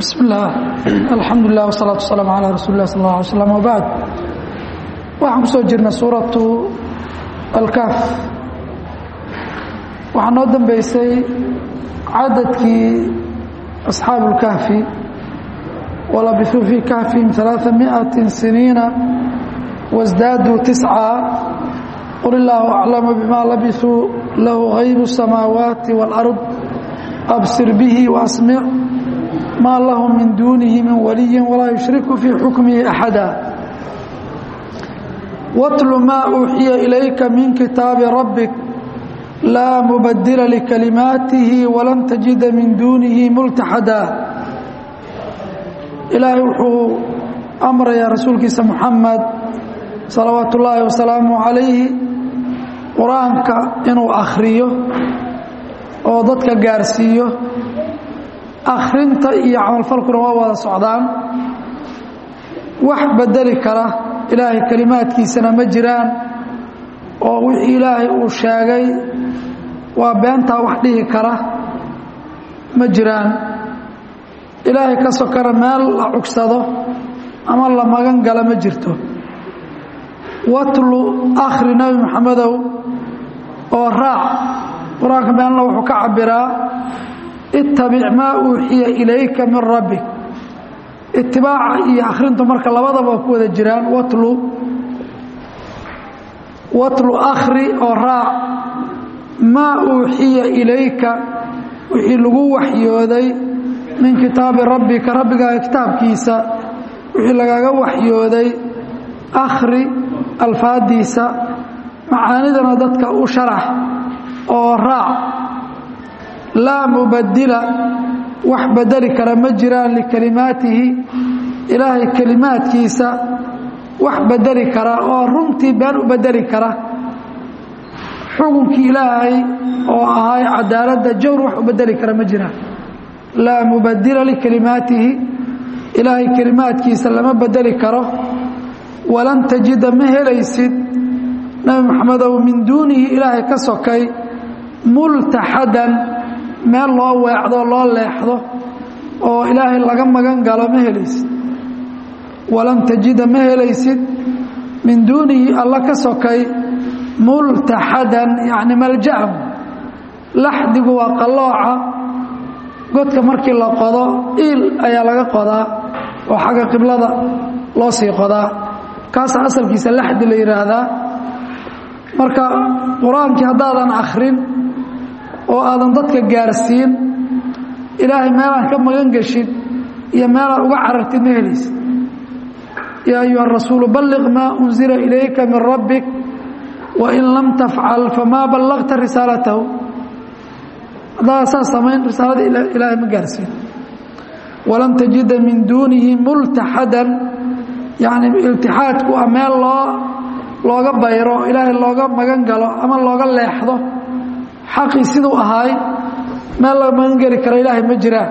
bismi illaah alxamdulilah wsalaatu wasalaamu calaa rasuuli lah sal alla alay slam wabacd waxaan ku soo jirnay suuratu alkaaf waxaa noo dambeysay cadadkii asxaabu اlkahfi walabisuu fii kahfihim ثalaaثa miئaةi siniina wasdaaduu tisca qul illaahu aclamu bima labisuu lahu haybu الsamaawaati wاlأrض absir bihi waasmic maa lahu min duunihi min waliyi walaa yushriku fii xukmihi axada watlu maa uuxiya ilayka min kitaabi rabbik laa mubadila likalimaatihi walan tajida min duunihi multaxada ilaahay wuxuu amrayaa rasuulkiisa muxamed salawaatu ullaahi wasalaamu calayhi qur-aanka inuu akhriyo oo dadka gaarsiiyo akhrinta iyo camalfalkuna waa wada socdaan wax bedeli kara ilaahay kelimaadkiisana ma jiraan oo wixii ilaahay uu sheegay waa beentaa wax dhihi kara ma jiraan ilaahay ka sokana meel la cugsado ama la magan gala ma jirto watlu akhri nebi maxamedow oo raac qur-aanka meelna wuxuu ka cabiraa ittabic maa uuxiya ilayka min rabbik itibaaca iyo akhrintu marka labadaba waa ku wada jiraan watlu watlu akhri oo raac maa uuxiya ilayka wixii lagu waxyooday min kitaabi rabbika rabbigaaga kitaabkiisa wixii lagaga waxyooday akhri alfaadiisa macaanidana dadka u sharax oo raac laa mubadila wax bedeli kara ma jiraan likalimaatihi ilaahay kelimaadkiisa wax bedeli kara oo runtii been u bedeli kara xukunkii ilaahay oo ahay cadaaladda jawr wax u bedeli kara ma jiraan laa mubadila likalimaatihi ilaahay kelimaadkiisa lama bedeli karo walan tajida ma helaysid nebi maxamedow min duunihi ilaahay ka sokay multaxadan meel loo weecdo loo leexdo oo ilaahay laga magan galo ma helaysid walan tajida ma helaysid min duunihi alla ka sokay multaxadan yacni maljaam laxdigu waa qallooca godka markii la qodo iil ayaa laga qodaa oo xagga qiblada loo sii qodaa kaasa asalkiisa laxdi la yidhaahdaa marka qur-aankii haddaadan akhrin oo aadan dadka gaarsiin ilaahay meelaan ka magan geshid iyo meelaad uga carartid ma helaysid yaa ayuha rasuulu balliq maa unzila ilayka min rabbik wain lam tafcal famaa ballaqta risaalatahu haddaada saas samayn risaalada ilaahay ma gaarsiin walan tajida min duunihi multaxadan yacni iltixaadku a meel loo looga bayro ilaahay looga magan galo ama looga leexdo xaqii siduu ahaay meel laga magan geli kara ilaahay ma jiraan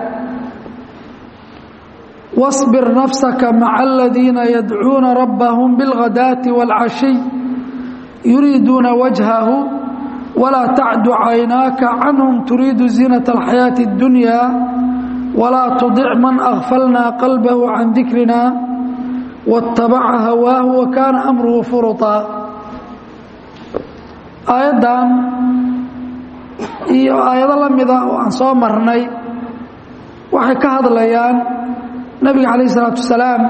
واصبر نفسك مع الذين يدعون ربهم بالغداة والعشي يريدون وجهه ولا تعد عيناك عنهم تريد زينة الحياة الدنيا ولا تضع من أغفلنا قلبه عن ذكرنا واتبع هواه وكان أمره فرطا آيادان iyo aayado la mida oo aan soo marnay waxay ka hadlayaan nebiga calayh isalaatu wasalaam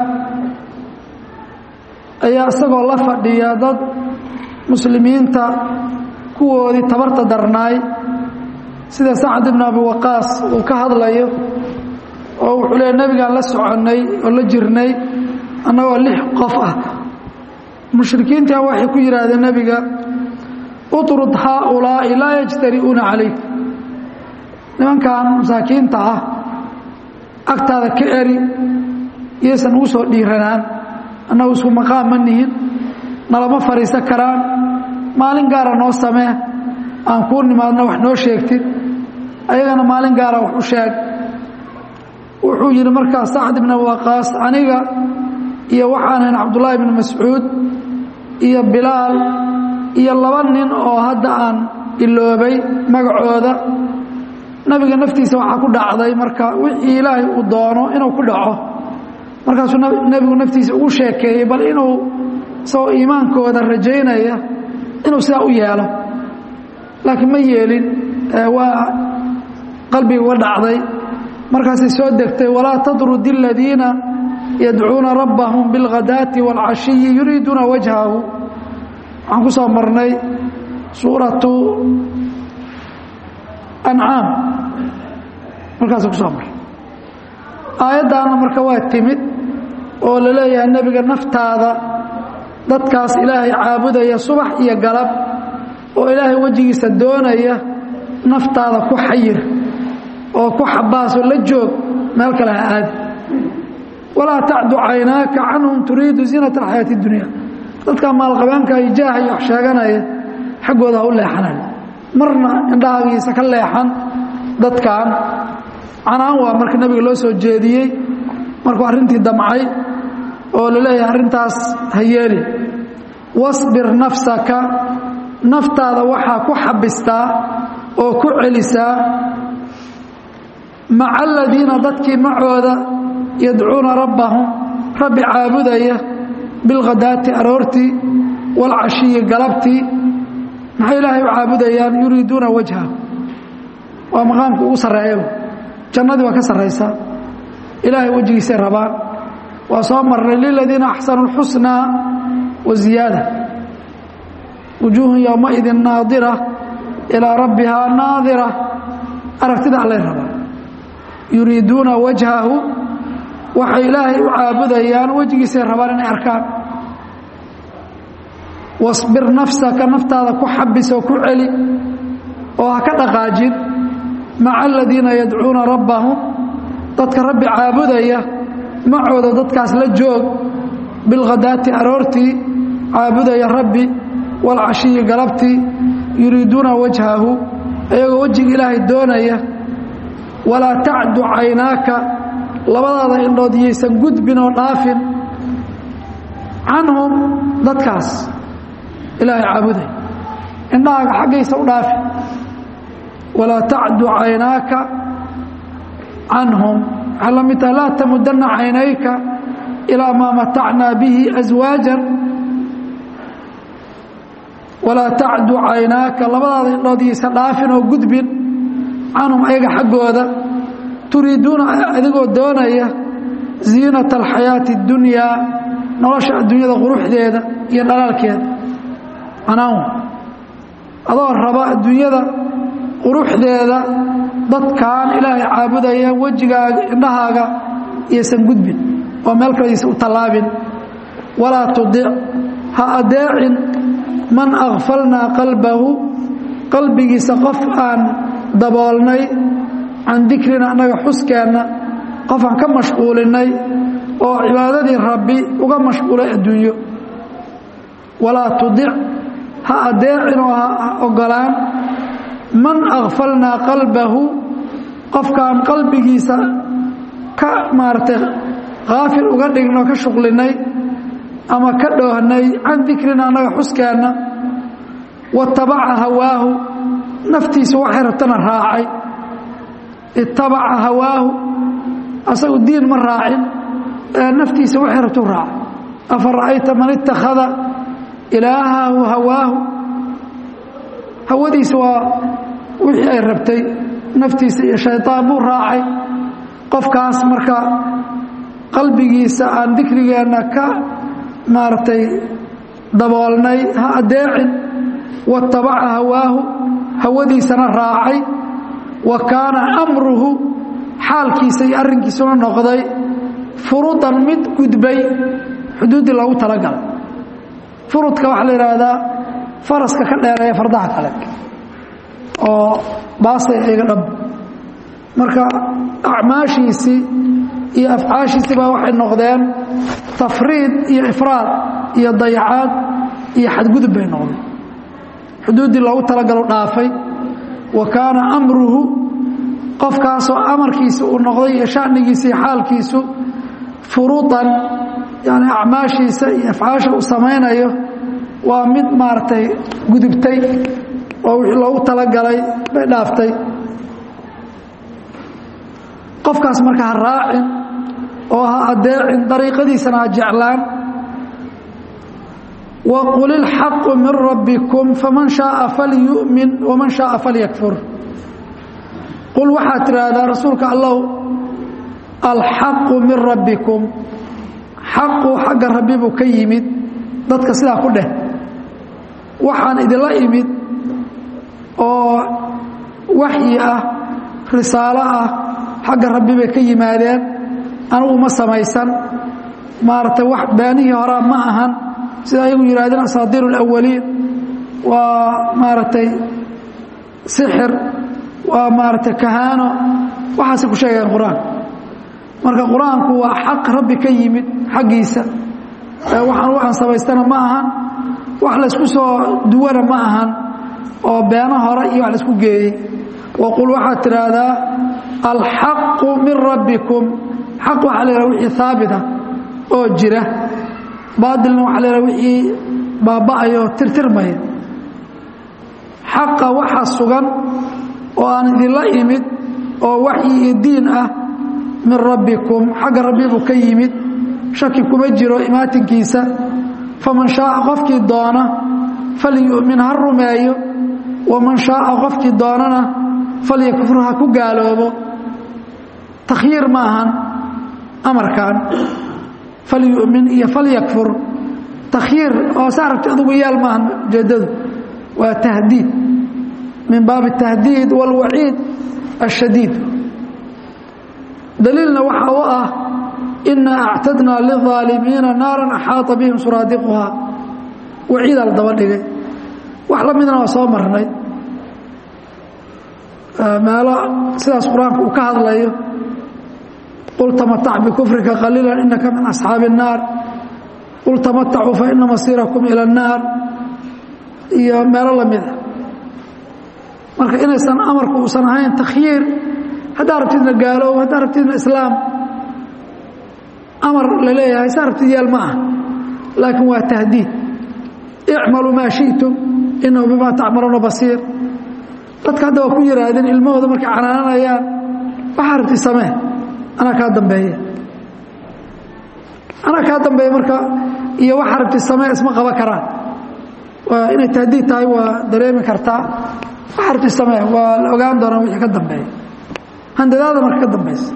ayaa isagoo la fadhiya dad muslimiinta kuwoodii tabarta darnaay sida sacad ibnu abi waqaas uu ka hadlayo oo wuxuu leeya nebigaan la soconnay oo la jirnay annagoo lix qof ah mushrikiintaa waxay ku yidhaahdeen nebiga utrud haaulaa'i laa yajtari'uuna calayk nimankan masaakiinta ah agtaada ka eri iyaysan ugu soo dhiiranaan annagu isku maqaam ma nihin nalama fadhiisan karaan maalin gaara noo samee aan kuu nimaadno wax noo sheegtid ayagana maalin gaara wax u sheeg wuxuu yidhi markaas sacd ibn waqaas aniga iyo waxaanayn cabdullaahi ibni mascuud iyo bilaal iyo laba nin oo hadda aan iloobay magacooda nabiga naftiisa waxaa ku dhacday marka wixii ilaahay uu doono inuu ku dhaco markaasuu nebigu naftiisa ugu sheekeeyey bal inuu isagoo iimaankooda rajaynaya inuu sidaa u yeelo laakiin ma yeelin waa qalbiga uga dhacday markaasay soo degtay walaa tatrud aladiina yadcuuna rabbahum bilghadaati wاlcashiyi yuriiduuna wajhahu waxaan ku soo marnay suuratu ancaam markaasa ku soo marnay aayaddaana marka waa timid oo la leeyahay nebiga naftaada dadkaas ilaahay caabudaya subax iyo galab oo ilaahay wejigiisa doonaya naftaada ku xayir oo ku xabaasoo la joog meel kale ha aadi walaa tacdu caynaaka canhum turiidu ziinata alxayaati اdunya dadka maalqabeenka iyo jaaha iyo wax sheeganaya xaggooda ha u leexanaya marna indhahaagiisa ka leexan dadkan canaan waa marka nebiga loo soo jeediyey markuu arrintii damcay oo la leeyahay arrintaas ha yeeli wasbir nafsaka naftaada waxaa ku xabistaa oo ku celisaa maca aladiina dadkii macooda yadcuuna rabbahum rabbi caabudaya bilkhadaati aroortii waalcashiyi galabtii maxay ilaahay u caabudayaan yuriiduuna wajha waa maqaamka ugu sarreeya jannadii waa ka sarraysaa ilaahay wejigiisay rabaan waa soo marnay liladiina axsanu اlxusnaa wa ziyaada wujuuhun yowmaidin naadira ilaa rabbihaa naadira aragtida allay rabaan yuriiduuna wajhahu waxay ilaahay u caabudayaan wejigiisay rabaan inay arkaan wasbir nafsaka naftaada ku xabis oo ku celi oo ha ka dhaqaajin maca aladiina yadcuuna rabbahum dadka rabbi caabudaya macooda dadkaas la joog bilkhadaati aroortii caabudaya rabbi waalcashiyi galabtii yuriiduuna wajhahu ayagoo wejiga ilaahay doonaya walaa tacdu caynaaka labadaada indhood yaysan gudbin oo dhaafin canhum dadkaas ilaahay caabuday indhahaaga xaggaysa u dhaafi walaa tacdu caynaaka canhum waxay la mid tahay laa tamudanna caynayka ilaa maa matacnaa bihi aswaajan walaa tacdu caynaaka labadaada indhood yaysa dhaafin oo gudbin canhum ayaga xaggooda turiiduuna adigoo doonaya ziinata alxayaati اddunyaa nolosha adduunyada quruxdeeda iyo dhalaalkeeda canaan adoo raba adduunyada quruxdeeda dadkan ilaahay caabudaya wejigaaga indhahaaga iyaysan gudbin oo meel kale yaysan u tallaabin walaa tudic ha adeecin man akfalnaa qalbahu qalbigiisa qof aan daboolnay can dikrina annaga xuskeenna qof aan ka mashquulinay oo cibaadadii rabbi uga mashquulay adduunyo walaa tudic ha adeecin oo ha ogolaan man akfalnaa qalbahu qofkaan qalbigiisa ka maaragtay kaafil uga dhignoo ka shuqlinay ama ka dhoohnay can dikrina annaga xuskeenna watabaca hawaahu naftiisa waxay rabtana raacay itabaca hawaahu asagu diin ma raacin ee naftiisa waxay rabtu raacay afa ra'ayta man ittakhada ilaahahu hawaahu hawadiisa waa wixii ay rabtay naftiisa iyo shayطaan buu raacay qofkaas marka qalbigiisa aan dikrigeenna ka maaragtay daboolnay ha adeecin watabaca hawaahu hawadiisana raacay wa kaana amruhu xaalkiisa iyo arrinkiisuna noqday furudan mid gudbay xuduuddii loogu talagalay furudka waxaa la yidhaahdaa faraska ka dheereeya fardaha kale oo baasay iga dhab marka acmaashiisii iyo afcaashiisii baa waxay noqdeen tafriid iyo ifraad iyo dayacaad iyo xadgudub bay noqdeen xuduuddii loogu talagalo dhaafay wa kaana amruhu qofkaasoo amarkiisa uu noqday iyo shanigiisa iyo xaalkiisu furuudan yani acmaashiisa iyo afcaasha uu samaynayo waa mid maaragtay gudubtay oo wixii loogu talagalay bay dhaaftay qofkaas marka ha raacin oo ha adeecin dariiqadiisana ha jeclaan waqul ilxaqu min rabbikum faman shaaa falyu'min waman shaaa falyakfur qul waxaad tidhaahdaa rasuulka allow alxaqu min rabbikum xaqu xagga rabbi buu ka yimid dadka sidaa ku dheh waxaan idinla imid oo waxyi ah risaalo ah xagga rabbi bay ka yimaadeen anugu ma samaysan maaragtay wax beenihii horaa ma ahan sida ayagu yidhahdeen asaadiir اlawaliin waa maaragtay sixir waa maaragtay kahaano waxaasay ku sheegayaan qur-aanka marka qur-aanku waa xaq rabbi ka yimid xaggiisa waxaan waxaan samaystana ma ahan wax laysku soo duwana ma ahan oo beeno hore iyo wax laisku geeyey waqul waxaad tidhaahdaa alxaqu min rabbikum xaq waxaa la yidhaha wixii haabita oo jira baatilna waxaa la yidhaha wixii baaba'aya oo tirtirmaya xaqa waxa sugan oo aan idinla imid oo waxyi iyo diin ah min rabbikum xagga rabbi buu ka yimid shaki kuma jiro imaatinkiisa faman shaaa qofkii doona falyu'min ha rumeeyo waman shaaa qofkii doonana falyakfur ha ku gaaloobo takhyiir ma ahan amarkan falyu'min iyo falyakfur takhyiir oo saa rabti adugu yaal maahan ujeeddadu waa tahdiid min baabi tahdiid wاlwaciid الshadiid daliilna waxa u ah ina actadnaa liلظaalimiina naara axaaطa bihim suraadiquhaa waciidaa la daba dhigay wax la midna waa soo marnay meelo sidaas qur-aanku uu ka hadlayo qul tamatac bikufrika qaliila inaka min asxaabi الnaar qul tamatacuu faina masiirakum ilى الnaar iyo meelo lamida marka inaysan amarku uusan ahayn takhyiir haddaa rabtidna gaaloob haddaa rabtidna islaam amar la leeyahay saa rabtid yaal ma ah laakiin waa tahdiid icmaluu maa shiئtum inahu bimaa tacmaluuna basiir dadka hadda waa ku yihaahdeen ilmahooda markay canaananayaan waxaa rabti samee anaa kaa dambeeya anaa kaa dambeeya marka iyo waxaa rabti samee isma qaban karaan waa inay tahdiid tahay waa dareemi kartaa waxaa rabti samee waa la ogaan doonaa wixii ka dambeeya handadaada marka ka dambaysa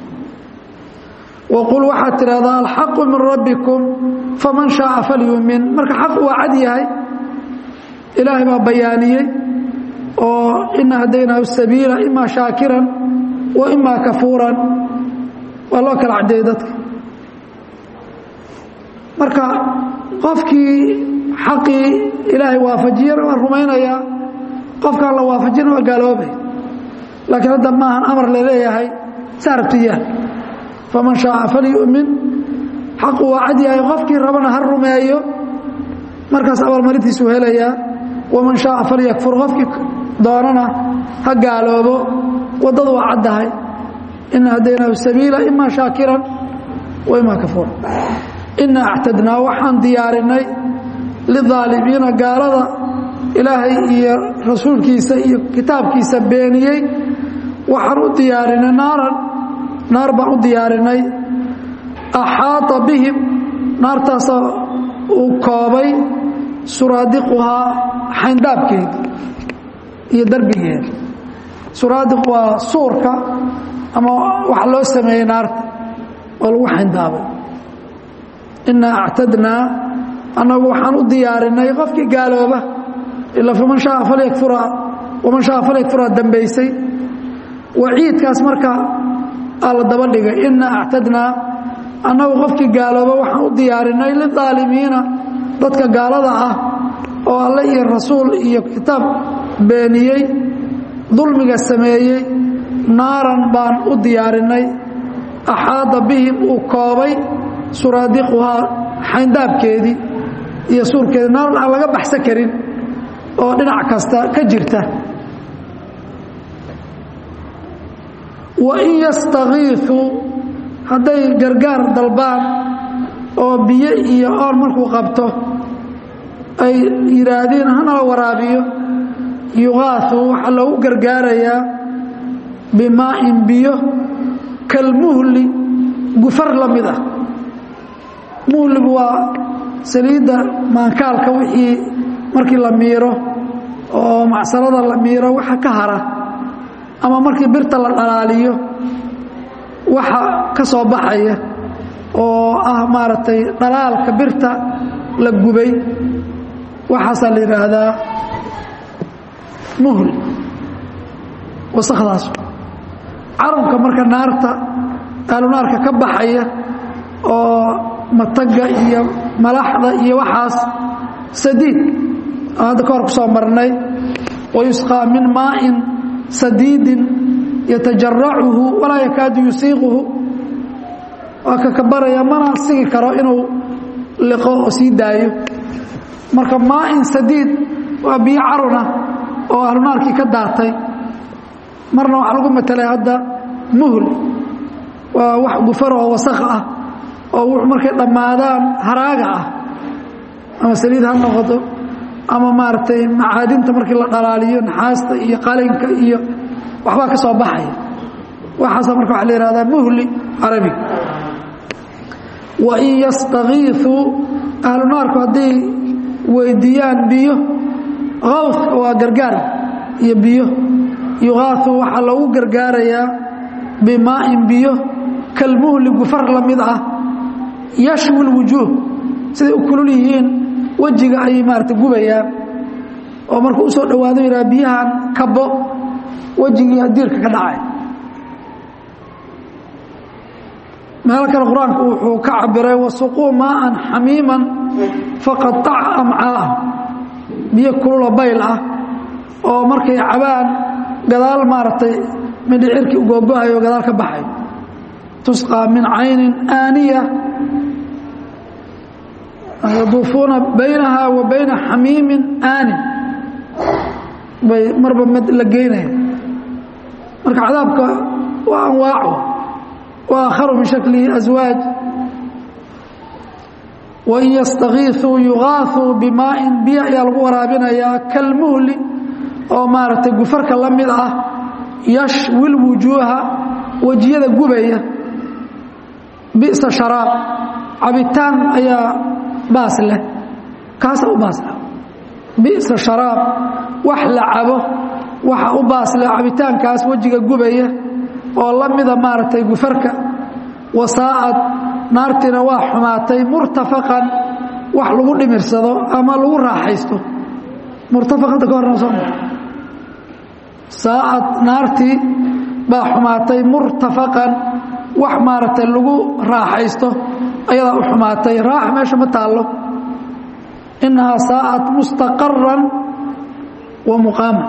waqul waxaad tidhahdaa alxaqu min rabbikum faman shaaa falyumin marka xaq waa cad yahay ilaahay baa bayaaniyey oo ina hadaynaahu sabiila ima shaakiran wa ima kafuuran waa loo kala caddeeyey dadka marka qofkii xaqii ilaahay waafajiyana waa rumaynayaa qofkaan la waafajina waa gaaloobay laakiin hadda maahan amar laleeyahay saa rabtiyaal faman shaaa falyu'min xaqu waa cad yahay qofkii rabana ha rumeeyo markaas abaalmarintiisuu helayaa waman shaaa falyakfur qofkii doonana ha gaaloobo waddadu waa caddahay ina hadaynaahu sabiila ima shaakiran wa ima kafuura ina actadnaa waxaan diyaarinay lidaalimiina gaalada ilaahay iyo rasuulkiisa iyo kitaabkiisa beeniyey waxaan u diyaarinay naaran naar baan u diyaarinay axaata bihim naartaasoo uu koobay suraadiquhaa xayndaabkeeda iyo darbigeeda suraadiq waa suurka ama waxa loo sameeyey naarta oo lagu xayndaabay inaa actadnaa annagu waxaan u diyaarinay qofkii gaalooba ilaa faman shaaa falyakfura waman shaaa falyakfuraa dambaysay waciidkaas marka aa la daba dhigay inaa actadnaa annagu qofkii gaalooba waxaan u diyaarinay lidaalimiina dadka gaalada ah oo alle iyo rasuul iyo kitaab beeniyey dulmiga sameeyey naaran baan u diyaarinay axaada bihim uu koobay suraadiquhaa xayndaabkeedii iyo suurkeedii naaran aan laga baxsan karin oo dhinac kasta ka jirta wain yastakiifuu hadday gargaar dalbaan oo biyo iyo oon markuu qabto ay yidhaahdeen hanala waraabiyo yuqaaثu waxaa loogu gargaarayaa bimaa'in biyo kalmuhli gufar la mid ah muhligu waa saliidda maankaalka wixii markii la miiro oo macsarada la miiro waxa ka hara ama markii birta la dhalaaliyo waxa ka soo baxaya oo ah maaragtay dhalaalka birta la gubay waxaasaa la yidhaahdaa muhli wasakdaas carabka marka naarta aalunaarka ka baxaya oo mataga iyo malaxda iyo waxaas sadiid aan hadda ka hor ku soo marnay wayusqaa min maa'in sadiidin yatajaracuhu walaa yakaadu yusiiquhu waa ka kabaraya mana sigi karo inuu liqo oo sii daayo marka maa'in sadiid waa biyo caruna oo ahlunaarkii ka daatay marna waxaa lagu matelay hadda muhl waa wax gufar oo wasakh ah oo wuxuu markay dhammaadaan haraaga ah ama saliid ha noqoto ama maaragtay macaadinta markii la dhalaaliyo naxaasta iyo qalinka iyo waxbaa ka soo baxaya waxaasa marka waxa la yihahdaa muhli carabiga wain yastakiiثuu ahlu naarku hadday weydiiyaan biyo kawfka waa gargaar iyo biyo yuqaaثu waxaa loogu gargaarayaa bimaa'in biyo kalmuhli gufar la mid ah yashwi اlwujuuh siday u kulul yihiin wejiga ayay maarata gubayaan oo markuu usoo dhowaado yidhaha biyahan kabo wejigii diirka ka dhacay meel kale qur-aanku wuxuu ka cabiray wasuquu maaan xamiiman faqaaca amcaaa biyo kulula bayl ah oo markay cabaan gadaal maaragtay midhicirkii ugogohayo gadaal ka baxay tusqaa min caynin aaniya yaduufuuna baynaha wa bayna xamiimin aanin bay marba mid la geynaya marka cadaabka waa anwaaco وآخر من شكله أزواج وإن يستغيثوا يغاثوا بماء بيع يلغو ورابنيا كالمهل أو مارت غفرك لمدة يشوي الوجوه وجيده غبيه بئس شراب عبيتان ايا باس له كاس او باس له بئس شراب وحلا عبه waxa u baas leh cabitaankaas wajiga gubaya oo la mida maaragtay gufarka wasaa'ad naartiina waa xumaatay murtafaqan wax lagu dhimirsado ama lagu raaxaysto murtafaqanta ka horna soo saa'ad naartii baa xumaatay murtafaqan wax maaragtay lagu raaxaysto ayadaa u xumaatay raax meesha ma taallo innahaa saa'ad mustaqaran wa muqaama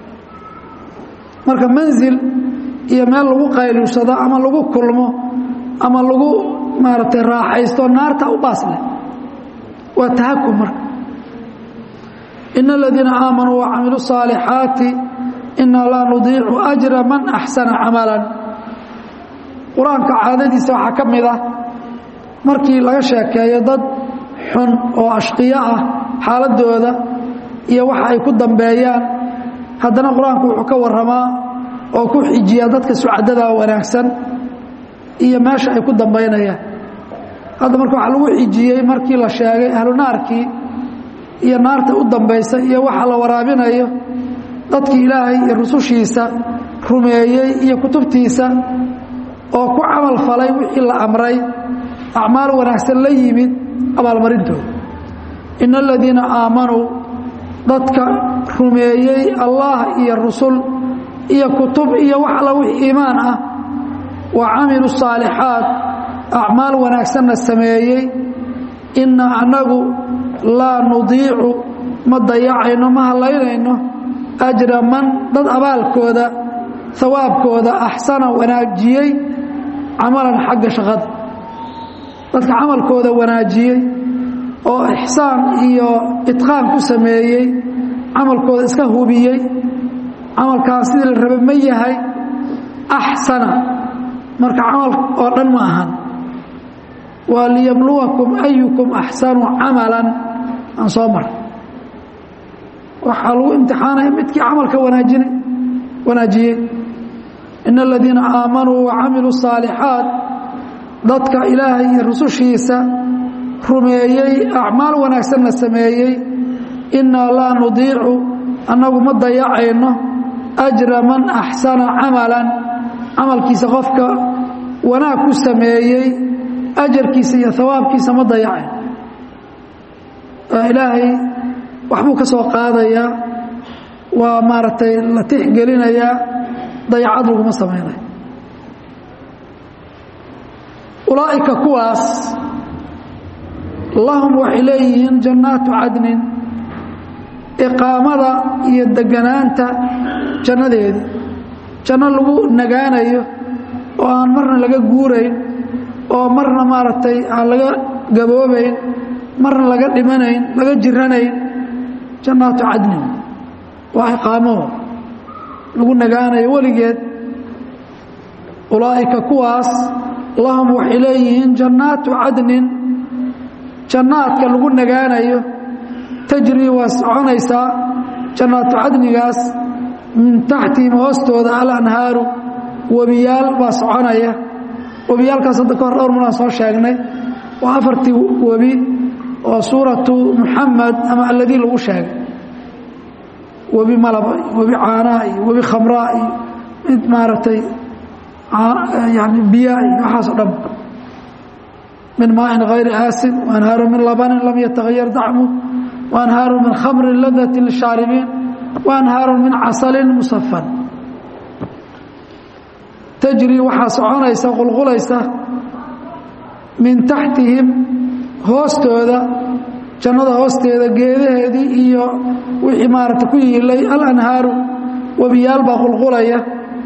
marka manzil iyo meel lagu qayluursado ama lagu kulmo ama lagu maaragtay raaxaysto naarta u baas leh waa tahakum marka ina aladiina aamanuu wacamiluu الصaalixaati inaa laa nudiicu ajra man axsana camalan qur-aanka caadadiisa waxaa ka mid ah markii laga sheekeeyo dad xun oo ashqiyo ah xaaladooda iyo waxa ay ku dambeeyaan haddana qur-aanku wuxuu ka warramaa oo ku xijiyaa dadka sucadada wanaagsan iyo meesha ay ku dambaynayaan hadda marka waxaa lagu xijiyey markii la sheegay ahlu naarkii iyo naarta u dambaysa iyo waxa la waraabinayo dadkii ilaahay iyo rusushiisa rumeeyey iyo kutubtiisa oo ku camal falay wixii la amray acmaal wanaagsan la yimid abaalmarintooda ina aladiina aamanuu dadka rumeeyey allah iyo rusul iyo kutub iyo wax alla wix iimaan ah wa camilu saalixaat acmaal wanaagsanna sameeyey inna annagu laa nudiicu ma dayacayno ma hallaynayno ajra man dad abaalkooda hawaabkooda axsana wanaajiyey camalan xagga shaqada dadka camalkooda wanaajiyey oo ixsaan iyo itqaan ku sameeyey camalkooda iska hubiyey camalkaan sidii la rabay ma yahay axsana marka camal oo dhan ma ahan waa liyabluwakum ayukum axsanu camalan aan soo mar waxaa lagu imtixaanaya midkii camalka wanaajinay wanaajiyey ina aladiina aamanuu wacamiluu saalixaat dadka ilaahay iyo rusushiisa rumeeyey acmaal wanaagsanna sameeyey innaa laa nudiicu annagu ma dayacayno ajra man axsana camalan camalkiisa qofka wanaag ku sameeyey ajarkiisa iyo hawaabkiisa ma dayacayno ilaahay waxbuu ka soo qaadayaa waa maaragtay la tixgelinayaa dayacad laguma samaynayo ulaa'ika kuwaas lahum waxay leeyihiin jannaatu cadnin iqaamada iyo deganaanta jannadeedii janno lagu nagaanayo oo aan marna laga guurayn oo marna maaragtay aan laga gaboobayn marna laga dhimanayn laga jiranayn jannaatu cadnin waa iqaamo lagu nagaanayo weligeed ulaa'ika kuwaas lahum waxay leeyihiin jannaatu cadnin jannaadka lagu nagaanayo tajrii waa soconaysaa jannaatu cadnigaas min taxtihim hoostooda alanhaaru webiyaal baa soconaya webiyaalkaas hadda ka hor dhowr maraan soo sheegnay waa afartii webi oo suuratu muxamed ama alladii lagu sheegay webi malaba iyo webi caanaa iyo webi khamraa iyo mid maaragtay yani biyaa iyo waxaas o dhan min maaءin غayri aasin وanhaaru min labanin lam yatagayar dacmu وanhaaru min khamri ladati lishaaribiin وanhaaru min casalin musafan tajri waxaa soconaysa qulqulaysa min taxtihim hoostooda jannada hoosteeda geedaheedii iyo wixii maaragta ku yiilay alanhaaru webiyaal baa qulqulaya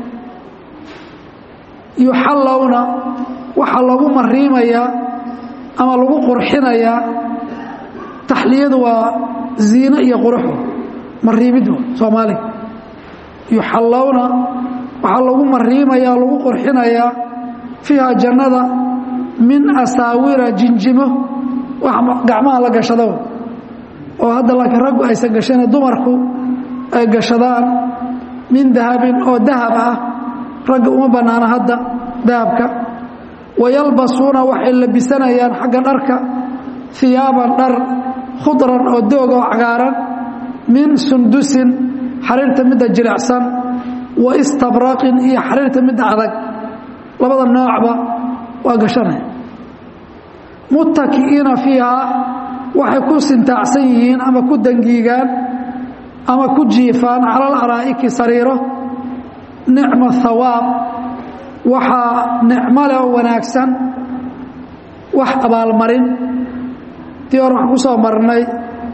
yuxallowna waxaa lagu mariimayaa ama lagu qurxinayaa taxliyadu waa ziino iyo quruxu mariimiddu soomaaliga yuxallowna waxaa lagu mariimayaa lagu qurxinayaa fiiha jannada min asaawira jinjimo wax gacmaha la gashado oo hadda laakiin raggu aysan gashane dumarku ay gashadaan min dahabin oo dahab ah ragga uma bannaana hadda dahabka wayalbasuuna waxay labisanayaan xagga dharka hiyaaban dhar khudran oo doog oo cagaaran min sundusin xariirta midda jilicsan wa istabraqin iyo xariirta midda adag labada noocba waa gashanaya muttaki'iina fiihaa waxay ku sintaacsan yihiin ama ku dangiigaan ama ku jiifaan cala alaraa'iki sariiro nicma hawaab waxaa nicmo leh oo wanaagsan wax abaalmarin tii hore waxaan ku soo marnay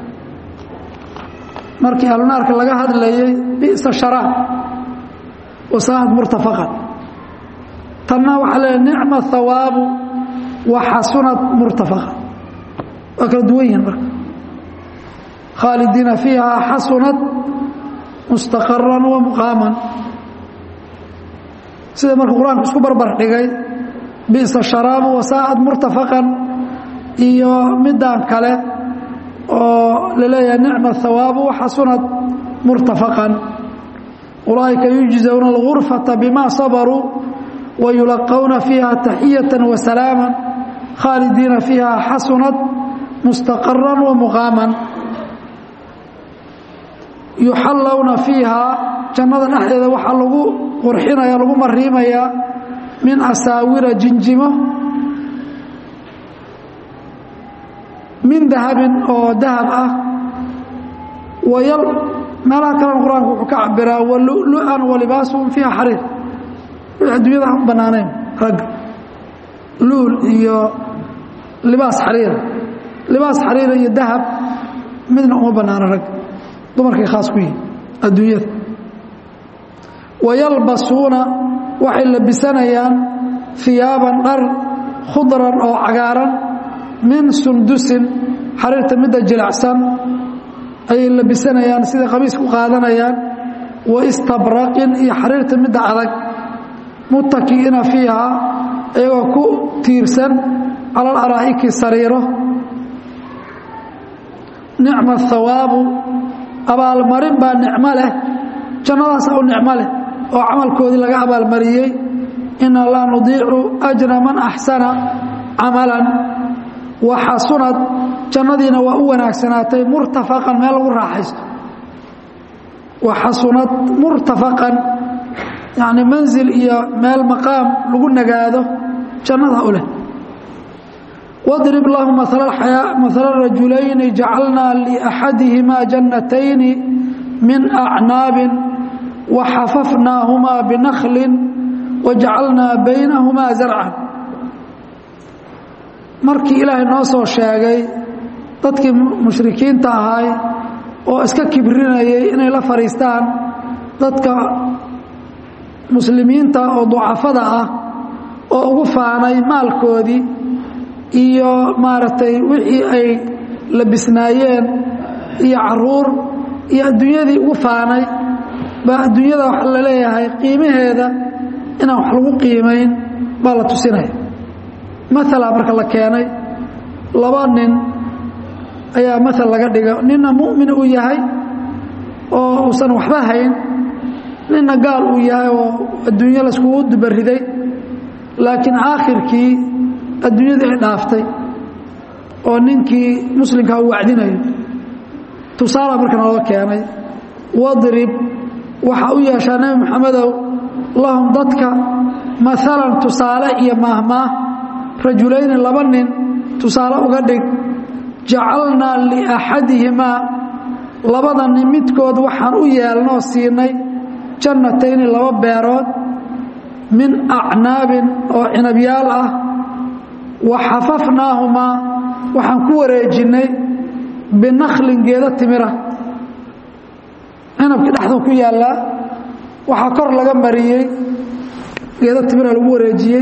markii ahlunaarka laga hadlayay bi'sa sharaab wasaa'ad murtafaqan tanna waxaa leeyahay nicma hawaabu wa xasunad murtafaqa waa kala duwan yihiin marka khaalidiina fiiha xasunad mustaqaran wa muqaaman sida marka qur-aanku isku barbar dhigay bi'sa sharaabu wasaa'ad murtafaqan iyo midaan kale oo laleeyahay nicma hawaabu waxasunad murtafaqan ulaa'ika yujزawna اlغurfaةa bima sabaruu wayulaqawna fiiha taxiyaة wasalaama khaalidiina fiiha xasunad mustaqara wamuqaaman yuxallowna fiihaa jannada dhexdeeda waxaa lagu qurxinaya lagu mariimayaa min asaawira jinjimo min dahabin oo dahab ah wayal meelaha kalena qur-aanku wuxuu ka cabiraa walulu'an walibaasuhum fiiha xariir wixii adduunyada aan u bannaanayn ragga luul iyo libaas xariira libaas xariira iyo dahab midna uma bannaano ragga dumarkay khaas ku yihin adduunyada wayalbasuuna waxay labisanayaan hiyaaban dhar khudran oo cagaaran min sundusin xariirta midda jilicsan ayay labisanayaan sida qamiis ku qaadanayaan wa istabraqin iyo xariirta midda adag muttaki'ina fiihaa iyagoo ku tiirsan cala alaraa'iki sariiro nicma hawaabu abaalmarin baa nicmo leh jannadaasa u nicmo leh oo camalkoodii laga abaalmariyey ina laa nudiicu ajra man axsana camalan wa xasunad jannadiina waa u wanaagsanaatay murtafaqan meel lagu raaxaysto wa xasunad murtafaqan yacni manzil iyo meel maqaam lagu nagaado jannada u leh واضرب لهم مثل الحياة مثل الرجلين جعلنا لأحدهما جنتين من أعناب وحففناهما بنخل وجعلنا بينهما زرعا markii ilaahay noo soo sheegay dadkii mushrikiinta ahay oo iska kibrinayay inay la fadhiistaan dadka muslimiinta oo ducafada ah oo ugu faanay maalkoodii iyo maaragtay wixii ay labisnaayeen iyo caruur iyo adduunyadii ugu faanay baa adduunyada waxa la leeyahay qiimaheeda inaan wax lagu qiimayn baa la tusinaya maala marka la keenay laba nin ayaa maal laga dhiga ninna mu'min uu yahay oo uusan waxba hayn ninna gaal uu yahay oo adduunyo laiskugu dubariday laakiin aakhirkii adduunyadii ay dhaaftay oo ninkii muslimkaa u wacdinayo tusaala marka naloo keenay wadrib waxaa u yeeshaa nebi moxamedow lahum dadka maalan tusaale iyo maahmaah rajulayni laba nin tusaale uga dhig jacalnaa liaxadihimaa labada nin midkood waxaan u yeelnoo siinay jannatayni laba beerood min acnaabin oo cinabyaal ah wa xafafnaahumaa waxaan ku wareejinnay binaklin geeda timira cinabkii dhexduu ku yaallaa waxaa kor laga mariyey geeda timira lagu wareejiyey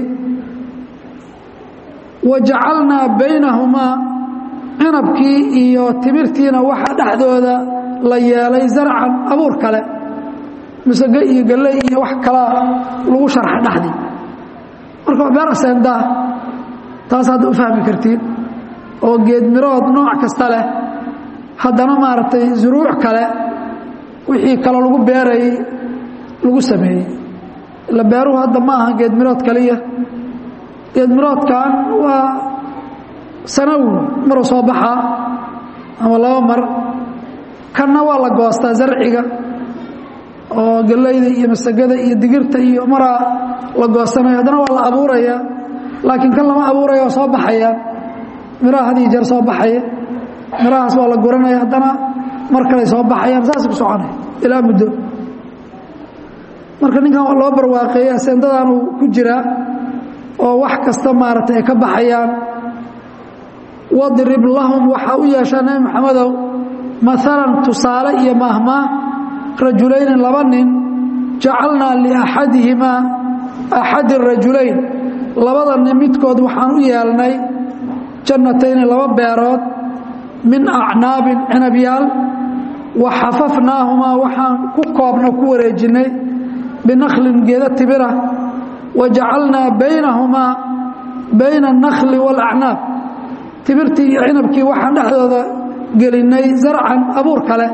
wa jacalnaa baynahumaa cinabkii iyo timirtiina waxaa dhexdooda la yeelay zarcan abuur kale misage iyo galley iyo wax kalaa lagu sharxay dhexdii marka waa beer aseendaa taas hadda u fahmi kartiin oo geedmirood nooc kasta leh haddana maaragtay zuruuc kale wixii kaloo lagu beerayey lagu sameeyey ila beeruhu hadda ma aha geedmirood kaliya geedmiroodkan waa sanawi maruu soo baxaa ama laba mar kanna waa la goostaa zarciga oo gallayda iyo masagada iyo digirta iyo maraa la goosanayo haddana waa la abuuraya laakiin kan lama abuuraya oo soo baxaya miraha had iyo jeer soo baxaya mirahaas waa la guranaya haddana mar kaley soo baxayaan saasay ku soconaya ilaa muddo marka ninkan loo barwaaqeeyey asendadan uu ku jiraa oo wax kasta maaragtay ay ka baxayaan wadrib lahum waxaa u yeeshaa nebi maxamedow maalan tusaale iyo maahmaah rajulayni laba nin jacalnaa liaxadihimaa axadi rajulayn labada nin midkood waxaan u yeelnay jannatayni laba beerood min acnaabin cinabyaal wa xafafnaahumaa waxaan ku koobna ku wareejinnay binaklin geeda tibira wa jacalnaa baynahumaa bayna annakli waalacnaab tibirtii iyo cinabkii waxaan dhexdooda gelinnay zarcan abuur kale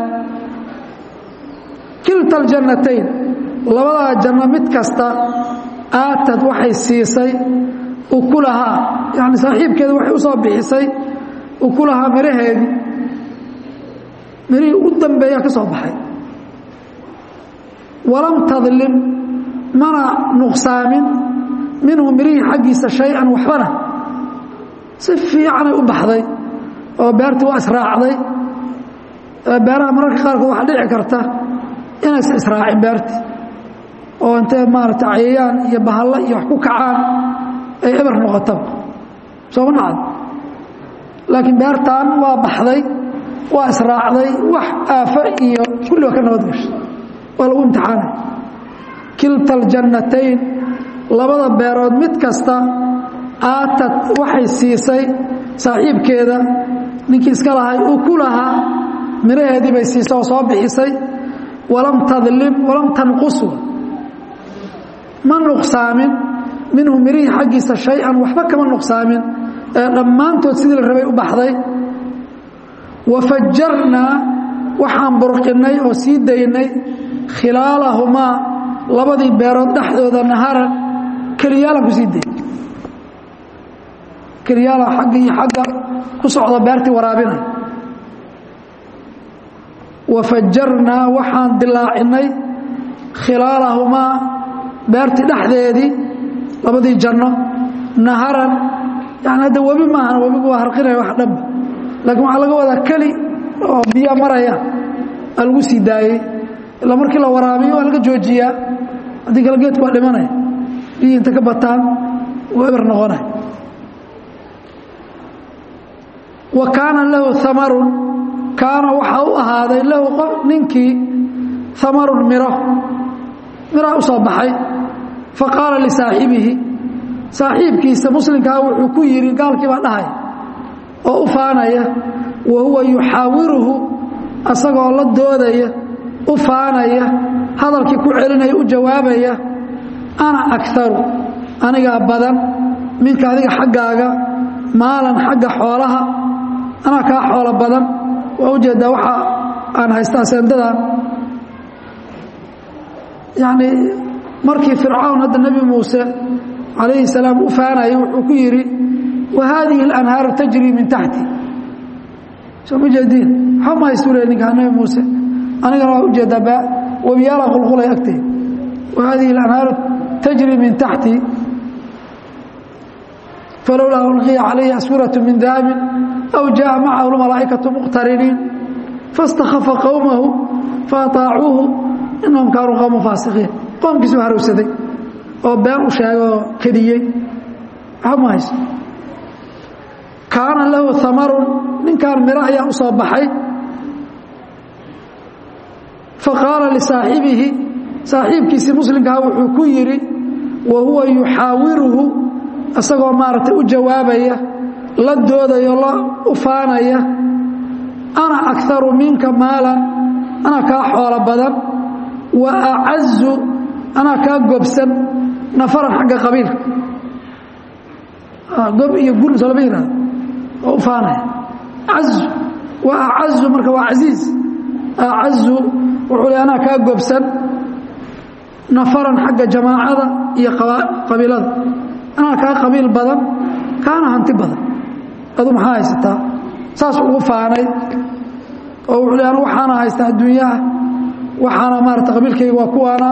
kilta aljannatayn labadaa janno mid kasta aatad waxay siisay ukulahaa yani saaxiibkeeda waxay u soo bixisay ukulahaa miraheedii mirihii u dambeeya ka soo baxay walam tadlim mana nuqsaamin minhu mirihii xaggiisa shay-an waxbana si fiicanay u baxday oo beertii waa israacday beeraha mararka qaarkood waxaa dhici karta inaysan israacin beertii oo intee maarata cayayaan iyo bahalla iyo wax ku kacaan ay eber noqotaba sooma dhacdo laakiin beertan waa baxday waa israacday wax aafo iyo kulli waa ka nabad gashay waa lagu imtixaanay kilta aljannatayn labada beerood mid kasta aatad waxay siisay saaxiibkeeda ninkii iska lahay uu ku lahaa miraheedii bay siisay oo soo bixisay walam tadlim walam tanqus ma nuqsaamin minhu mirihii xaggiisa shay-an waxba kama nuqsaamin ee dhammaantood sidii la rabay u baxday wa fajarnaa waxaan burqinnay oo sii daynay khilaalahumaa labadii beerood dhexdooda naharan keliyaalan kusii day keliyaalan xagga iyo xagga ku socda beertii waraabinay wafajarnaa waxaan dilaacinay khilaalahumaa beertii dhexdeedii labadii janno naharan yani hadda webi maahan webigu waa harqinaya wax dhanba laakiin waxaa laga wadaa keli oo biyaa maraya aa lagu sii daayey ilaa markii la waraabiyo waa laga joojiyaa haddii kale geedku waa dhimanaya biyii inta ka bataan uu eber noqonaya wa kaana lahu amarun kaana waxaa u ahaaday lahu qof ninkii amarun miro miraa u soo baxay fa qaala lisaaxibihi saaxiibkiisa muslimkaa wuxuu ku yidhi gaalkii baa dhahay oo u faanaya wa huwa yuxaawiruhu asagoo la doodaya u faanaya hadalkii ku celinaya u jawaabaya ana akaru anigaa badan minka adiga xaggaaga maalan xagga xoolaha anaa kaa xoolo badan waa ujeeddaa waxa aan haystaa seendadan yacni markii fircawn hadda nebi muuse calayhi salaam u faanayay wuxuu ku yidhi wa haadihi اlanhaaru tajrii min taxti soo ma jeediin waxba ma haystu le ninkaa nebi muuse anigana waa ujeeddaa webiyaala qulqulay agtay wa haadihi اlanhaaru tajrii min taxti falowlaa ulqiya calayhi aswiraة min dahabin aw jaءa macahu lmalaa'ikaةu muqtariniin faاstakhafa qowmahu faataacuuhu inahum kaanuu qowma faasiqiin qoomkiisu harowsaday oo been u sheegay oo kediyey waxba ma hayso kaana lahu amarun ninkan miro ayaa u soo baxay faqaala lisaaxibihi saaxiibkiisii muslimkaa wuxuu ku yidhi wa huwa yuxaawiruhu isagoo maaragtay u jawaabaya la doodayo la u faanaya ana akaru minka maalan anaa kaa xoolo badan wa acazu anaa kaa gobsan nafaran xagga qabiilka gob iyo gun soo lama yihahdo oo u faanaya azu wa acazu marka waa casiiz acazu wuxuu le anaa kaa gobsan nafaran xagga jamaacada iyo qabiilada anaa kaa qabiil badan kaana hanti badan adu maxaa haysataa saas ugu faanay oo wuxuu le anu waxaana haystaa adduunyaha waxaana maarata qabiilkayga waa kuwaana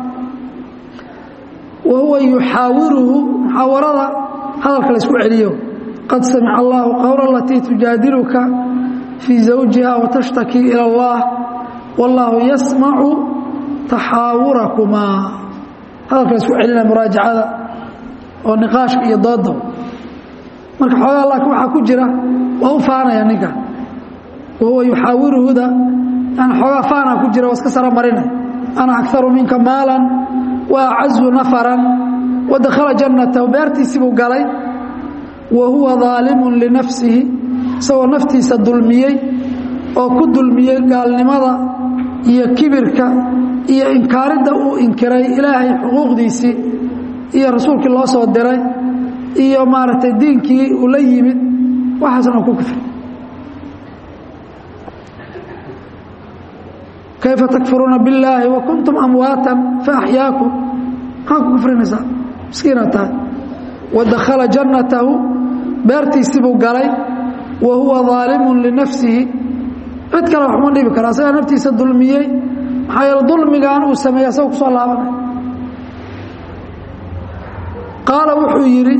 wa huwa yuxaawiruhu muxaawarada hadalka laysku celiyo qad samica allahu qowla alatii tujaadiluka fii zawjiha watashtaki ila allah wallaahu yasmacu taxaawurakumaa hadalka laysku celinaya muraajacada oo niqaashka iyo dooda marka xoogaa laakiin waxaa ku jira waa u faanaya ninka wa huwa yuxaawiruhuda yani xoogaa faanaa ku jira waa iska sara marinay ana akaru minka maalan wa acazu nafaran wadakhala jannatahu beertiisibuu galay wa huwa daalimun linafsihi isagoo naftiisa dulmiyey oo ku dulmiyey gaalnimada iyo kibirka iyo inkaaridda uu inkiray ilaahay xuquuqdiisii iyo rasuulkii loo soo diray iyo maaragtay diinkii uu la yimid waxaasna ku kufri kayfa takfuruuna billaahi wa kuntum amwaatan faaxyaakum maxaa ku kufrinaysaa miskiina tahay wa dakhala jannatahu beertiisibuu galay wa huwa daalimun linafsihi cid kale waxuma dhibi kara asagaa naftiisa dulmiyey maxaa yeele dulmigan uu sameeyey asagoo ku soo laabanay qaala wuxuu yidhi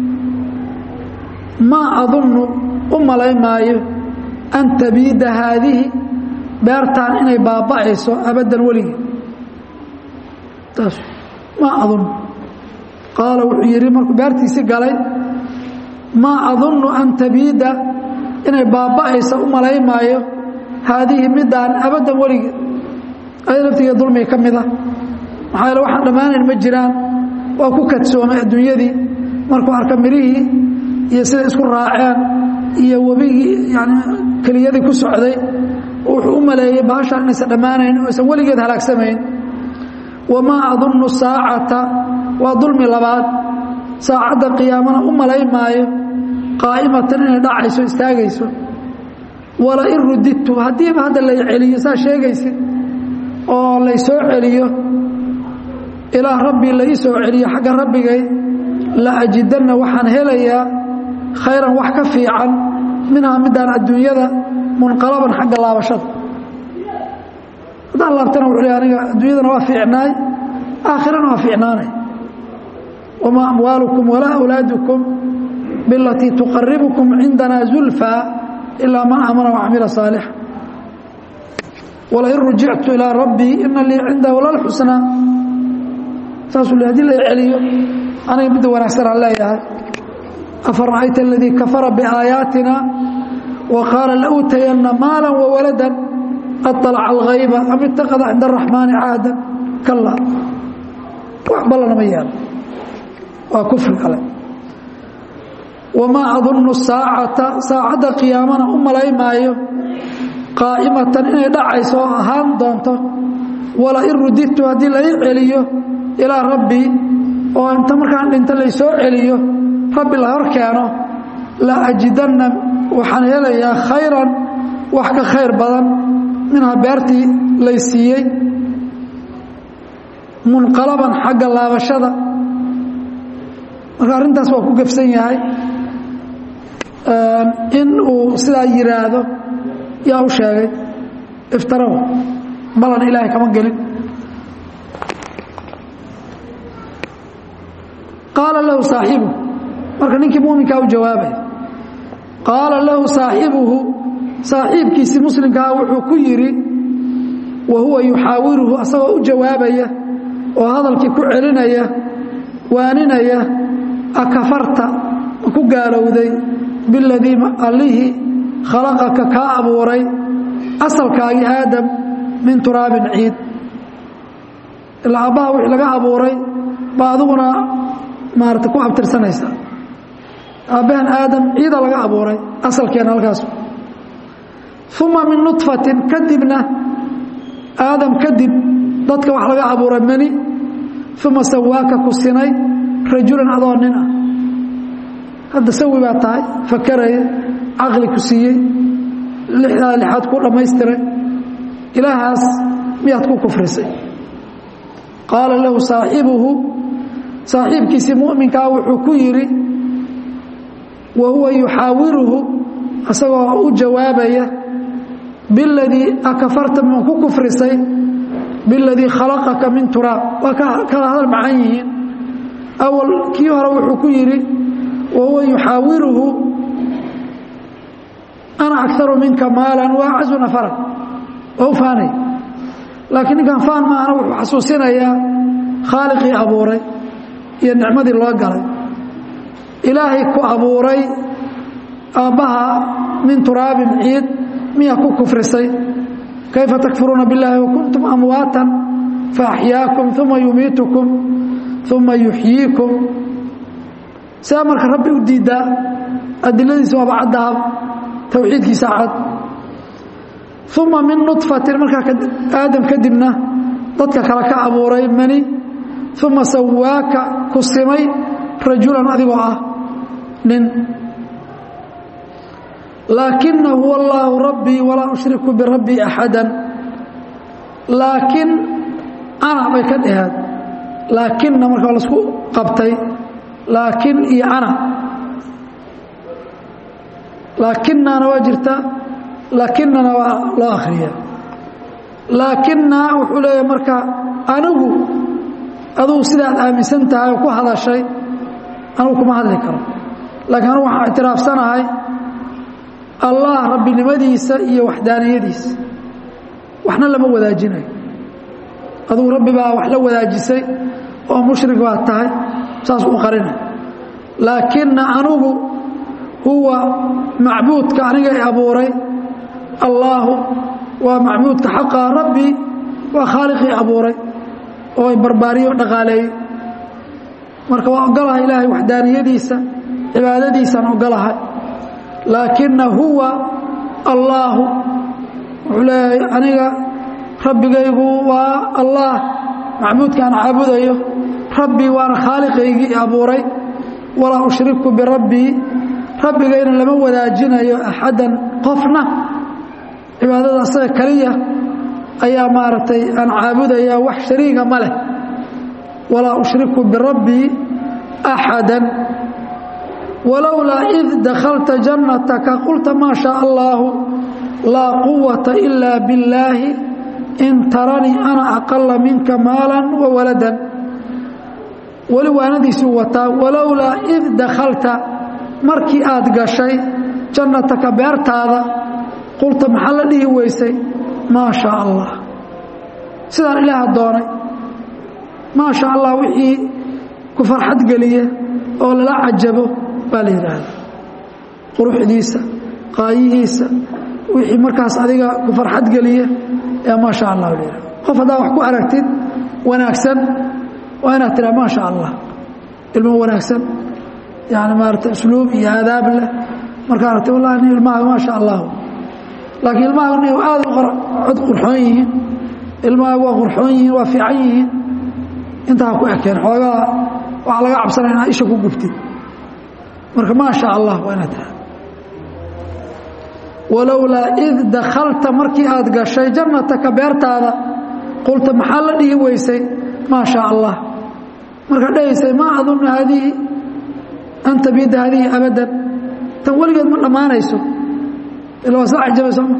maa adunnu u malay maayo an tabiida haadihi beertaan inay baaba'ayso abaddan weligii taas maa adunnu qaala wuxuu yidhi markuu beertiisi galay maa adunnu an tabiida inay baaba'ayso u malay maayo haadihi midaan abaddan weligii aya laftiga dulmiga ka mid ah maxaa yaele waxaan dhammaanayn ma jiraan waa ku kadsoomay adduunyadii markuu arka mirihii iyo siday isku raaceen iyo webigii yani keliyadii ku socday wuxuu u maleeyey bahashaan inaysan dhammaanayn oo aysan weligeed halaagsamayn wamaa adunnu saacata waa dulmi labaad saacadda qiyaamana u malay maayo qaa'imatan inay dhacayso istaagayso wala in rudidtu haddiiba hadda lay celiyo saa sheegaysid oo lay soo celiyo ilaa rabbii la ii soo celiyo xagga rabbigay la ajidanna waxaan helayaa khayran wax ka fiican minhaa midaan adduunyada munqalaban xagga laabashada haddaan laabtana wuxuu le aniga adduunyadana waa fiicnaay aakhirana waa fiicnaanay wamaa amwaalukum walaa awlaadukum bilatii tuqaribukum cindana zulfaa ilaa man aamana wacamila saalixa walain rujictu ilaa rabbii ina lii cindahu lalxusnaa saasuu le hadii la celiyo aniga midda wanaagsan aan leeyahay afara'ayta aladii kafara biaayaatina wa qaala lautayanna maala wawaladan aطalaca alghayba am itaqada cinda araxmaani caadan kala wax ballana ma yeelo waa kufri kale wamaa adunnu saacata saacadda qiyaamana u malay maayo qaa'imatan inay dhacayso oo ahaan doonto wala in rudidtu haddii lai celiyo ilaa rabbii oo inta markaan dhinta laysoo celiyo rabbi la hor keeno la ajidanna waxaan helayaa khayran wax ka khayr badan minhaa beertii lay siiyey munqalaban xagga laabashada marka arrintaas waa ku gefsan yahay in uu sidaa yidhaahdo yaa u sheegay iftaraw balan ilaahay kama gelin qaala lahu saaxibuhu marka ninkii muminkaa u jawaabay qaala lahu saaxibuhu saaxiibkiisii muslimkaa wuxuu ku yidhi wa huwa yuxaawiruhu asagoo u jawaabaya oo hadalkii ku celinaya waaninaya akafarta ma ku gaalowday biladii allihii khalaqaka kaa abuuray asalkaagii aadam min turaabin ciid ilaa abbaha wixii laga abuuray baa adiguna maarata ku abtirsanaysa aabbahan aadam ciida laga abuuray asalkeena halkaas uma min nudfatin kadibna aadam kadib dadka wax laga abuuray mani uma sawaaka ku sinay rajulan adoo nin ah hadda sawi baa tahay fakaraya caqli ku siiyey lixdaa lixaad ku dhammaystiray ilaahaas miyaad ku kufrisay qaala lahu saaxibuhu saaxiibkiisii mu'minkaa wuxuu ku yidhi wa huwa yuxaawiruhu asagoo u jawaabaya biladii akafarta ma ku kufrisay biladii khalaqaka min turaab waa kala hadal macan yihiin awal kii hore wuxuu ku yidhi wa huwa yuxaawiruhu ana akaru minka maalan wa acazu nafaran waa u faanay laakiin ninkan faan maahana wuxuu xasuusinayaa khaaliqii abuuray iyo nicmadii loo galay ilaahay ku abuuray aabbaha min turaabin ciid miyaa ku kufrisay kayfa takfuruuna biاllaahi wakuntum amwaatan faaxyaakum uma yumiitukum uma yuxyiikum sidaa marka rabbi u diiddaa adiladiisa waaba caddahab towxiidkiisa cad uma min nudfatin markaa aadam kadibna dadka kale ka abuuray mani uma sawaaka ku simay rajulan adigoo ah nin laakina huwa allaahu rabbii walaa ushriku birabbii axada laakiin ana bay ka dhaheed laakinna marka lasku qabtay laakin iyo ana laakinana waa jirtaa laakinana waa loo akhriya laakina wuxuu leeyahay marka anigu adugu sidaad aaminsan tahay oo ku hadashay anugu kuma hadli karo laakiin anugu waxaan ictiraafsanahay allah rabbinimadiisa iyo waxdaaniyadiisa waxna lama wadaajinayo adugu rabbi baa wax la wadaajisay oo mushrik baad tahay saas u qarina laakina anugu huwa macbuudka aniga i abuuray allaahu waa macbuudka xaqa rabbi waa khaaliqii abuuray oo barbaariyo dhaqaaleeyey marka waa ogolahay ilaahay waxdaaniyadiisa cibaadadiisaan ogolahay laakina huwa allaahu wuxuu leeyahay aniga rabbigaygu waa allah macbuudkaan caabudayo rabbii waana khaaliqaygii abuuray walaa ushriku birabbii rabbigayna lama wadaajinayo axadan qofna cibaadada asaga keliya ayaa maaragtay aan caabudaya wax shariiga ma leh walaa ushriku birabbii axada walowlaa id dakhalta jannataka qulta maa shaa allaahu laa quwata ilaa billaahi in taranii ana aqala minka maalan wa waladan weli waanadiisuu wataa walowlaa id dakhalta markii aad gashay jannataka beertaada qulta maxaa la dhihi weysay maa shaa allah sidaan ilaaha doonay maa sha allah wixii ku farxad geliya oo lala cajabo baa la yidhaahdaa quruxdiisa qaayihiisa wixii markaas adiga ku farxad geliya ee maa sha allah la yidhahda qof haddaa wax ku aragtid wanaagsan waa inaad tiraa maa sha allah ilmo wanaagsan yani maarata usluub iyo aadaab leh markaa aragti wallahi nin ilmahaaga maa sha allah laakiin ilmahaaga nin aad u cod qurxoon yihiin ilmahaaga waa qurxoon yihiin waa fiican yihiin intaa ku ekeen xoogaa waxaa laga cabsanaya inaad isha ku gubtid marka maa sha allah waa inaad tiraa walowlaa id dakhalta markii aad gashay jannataka beertaada qulta maxaa la dhihi weysay maa sha allah markaad dhahaysay maa adunnu haadihi an tabiida haadihi abadan tan weligeed ma dhammaanayso ila waa saa cajabay sooma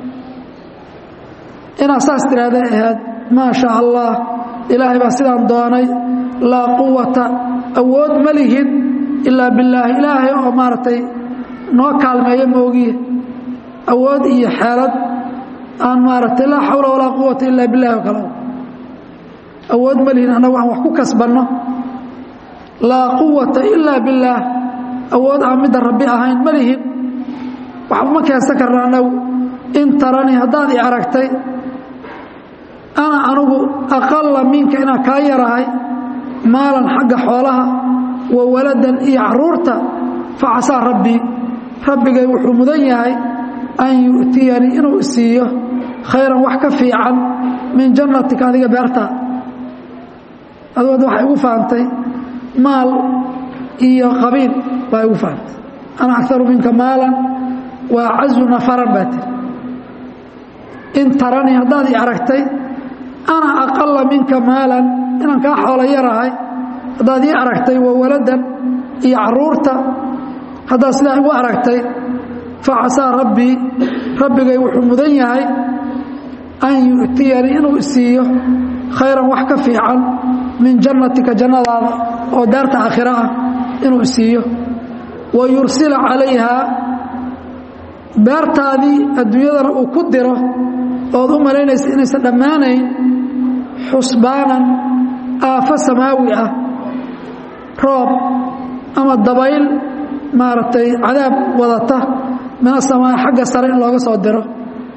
inaad saas tiraahday ahayd maa sha allah ilaahay baa sidaan doonay laa quwata awood ma lihin ilaa billaahi ilaahay oo maaragtay noo kaalmeeyo moogiye awood iyo xeelad aan maaragtay laa xawla walaa quwata ilaa billahi oo kale awood ma lihin annagu aan wax ku kasbanno laa quwata ilaa billaah awood aan midda rabbi ahayn ma lihin waxba ma keensan karna annagu in taranii haddaad i aragtay ana anugu aqala minka inaan kaa yarahay maalan xagga xoolaha wa waladan iyo caruurta fa casaa rabbii rabbigay wuxuu mudan yahay an yu'tiyanii inuu isiiyo khayran wax ka fiican min jannatika adiga beertaa aduad waxay igu fahamtay maal iyo qabiil baa igu fahamtay ana akaru minka maalan wa acazu nafaran baa tiri in taranii haddaad i aragtay ana aqala minka maalan inaan kaa xoolo yarahay haddaad ii aragtay wa waladan iyo caruurta haddaad sidaa igu aragtay fa casaa rabbii rabbigay wuxuu mudan yahay an yu'tiyanii inuu isiiyo khayran wax ka fiican min jannatika jannadaada oo daarta aakhiro ah inuu isiiyo wa yursila calayhaa beertaadii adduunyadana uu ku diro ood u malaynaysa inaysan dhammaanayn xusbaanan aafo samaawi ah roob ama dabayl maaragtay cadaab wadata min asamaa xagga sare in looga soo diro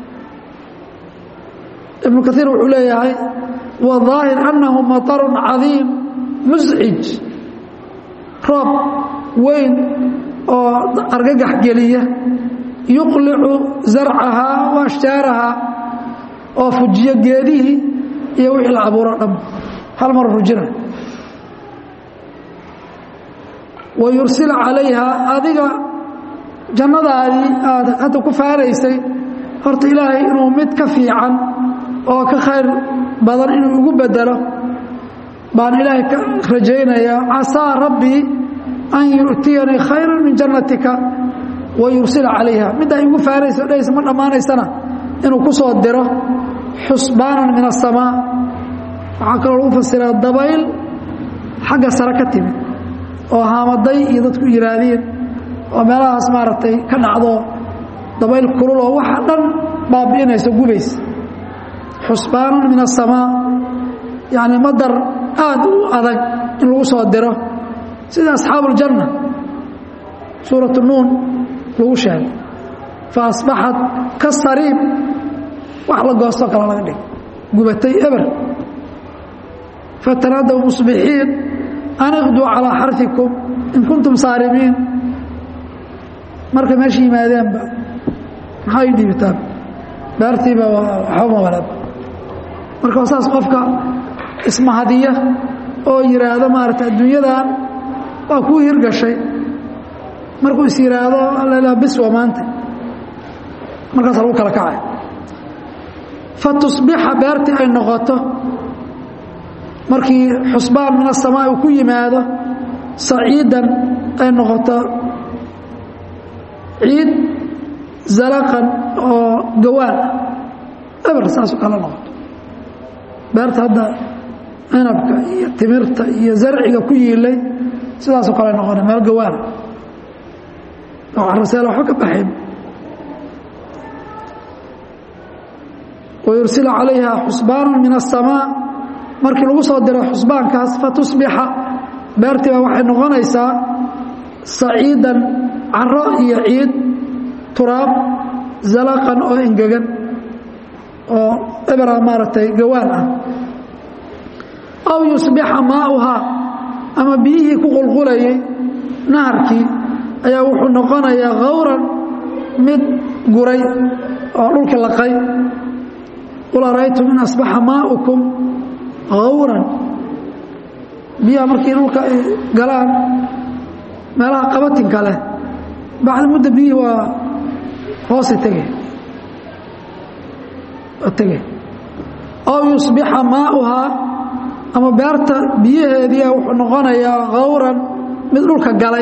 ibnu kaiir wuxuu leeyahay wadaahir annahu maطarun cadiim muscij roob weyn oo argagax geliya yuqlicu zarcahaa wa ashjaarahaa oo fujiyo geedihii iyo wixii la abuuro dham hal mar rujina wa yursila calayhaa adiga jannadaadii aad hadda ku faaraysay horta ilaahay inuu mid ka fiican oo ka khayr badan inuu igu bedelo baan ilaahay ka rajaynayaa casaa rabbii an yu'tiyanii khayran min jannatika wa yursila calayha middaa igu faaraysa o dhahaysa ma dhammaanaysana inuu ku soo diro xusbaanan min asamaa waxaa kaloo lagu fasiraa dabayl xagga sare ka timid oo haamaday iyo dadku yihaahdeen oo meelahaas maaragtay ka dhacdo dabayl kulul oo waxa dhan baabi'inaysa gubaysa xusbaanan min asamaa yacni madar aad u adag in lagu soo diro sida asxaabuuljanna suuratu nuun lagu sheegay fa asbaxat ka sariib wax la goostoo kale laga dhig gubatay eber fatanaadaw musbixiin an iqduu calaa xarfikum in kuntum saarimiin markay meesha yimaadeenba maxaa ii dhiibitaan beertiiba waxbama walaab marka saas qofka ismahadiya oo yidhaahdo maarata adduunyadan waa kuu hirgashay markuu is yidhaahdo alla biswa maanta markaasa lagu kala kacay fa tusbixa beertii ay noqoto markii xusbaan min asamaa uu ku yimaado saciidan ay noqoto ciid zalaqan oo gawaan ah eber saasoo kale noqoto beerta hadda cinabka iyo timirta iyo zarciga ku yiilay sidaasoo kale noqona meel gawaana oo caraseel waxba ka baxayn wayursila calayha xusbaanu min aلsamaa markii lagu soo diro xusbaankaas fatusbixa beertii baa waxay noqonaysaa saciidan caro iyo ciid turaab zalaqan oo engegan oo ebera maaragtay gawaan ah aw yusbixa maauhaa ama biyihii ku qulqulayay naharkii ayaa wuxuu noqonayaa khawran mid guray oo dhulka laqay qul araytum in asbaxa maaukum khawran biyaha markii dhulka ay galaan meelaha qabatinka leh bacda mudda biyihii waa hoosi tege tege aw yusbixa maauhaa ama beerta biyaheediia wuxuu noqonayaa khawran mid dhulka galay